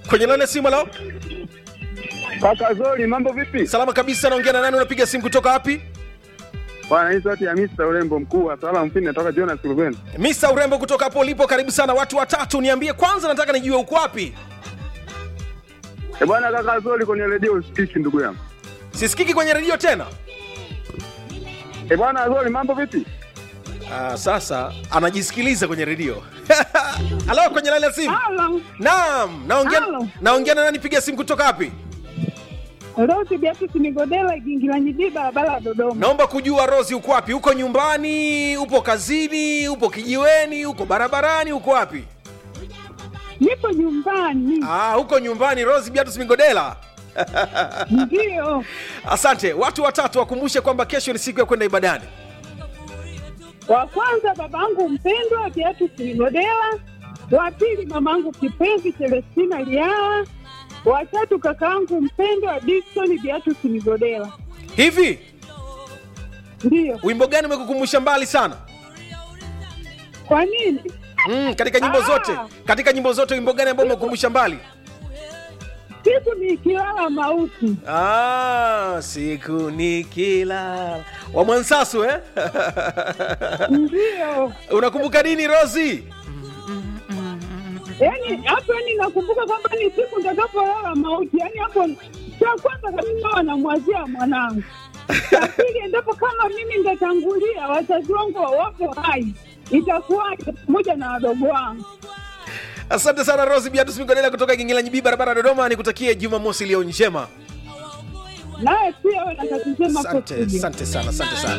kwenye laini ya simu lao Kaka Zoli, mambo vipi? salama kabisa naongea na nani unapiga simu kutoka wapi Bwana, hii sauti ya Mr. Urembo mkuu wa Sala Mfini natoka Jonas Ruben. misa urembo kutoka hapo ulipo karibu sana watu watatu niambie kwanza nataka nijue uko wapi Eh bwana, kaka Zoli, kwenye redio usikiki ndugu yangu. sisikiki kwenye redio tena Eh bwana Zoli, mambo vipi? Ah, sasa anajisikiliza kwenye redio halo kwenye laini ya simu Halo, naam naongea Halo. naongea na nani piga simu kutoka wapi Rose Beatrice Migodela, Gingilanyi B, barabara ya Dodoma. naomba kujua rosi uko wapi uko nyumbani upo kazini upo kijiweni uko barabarani uko wapi Nipo nyumbani, ah, uko nyumbani rosi biatus migodela ndio. asante watu watatu wakumbushe kwamba kesho ni siku ya kwenda ibadani Wa kwanza babangu mpendwa Beatrice Migodela, wa pili mamangu kipenzi Celestina Liala, wa tatu kakaangu mpendwa Dickson Beatrice Migodela. hivi Ndio. wimbo gani umekukumbusha mbali sana Kwa nini? mm, katika nyimbo Ah. zote katika nyimbo zote wimbo gani ambao umekukumbusha mbali Siku ni kilala mauti. ah, siku ni kila wa mwansasu eh? Ndio. unakumbuka nini rosi Yaani hapo yani nakumbuka kwamba ni siku nitakapolala mauti. Yaani hapo cha kwanza kabisa wanamwazia mwanangu. Cha pili endapo kama mimi nitatangulia wazazi wangu wawapo hai itakuwaje pamoja na wadogo wangu. asante sana rosi biatus migodela kutoka gingilanyibii barabara ya dodoma nikutakie jumamosi iliyo njema Naye pia wewe na kazi njema asante kwa studio. asante sana asante sana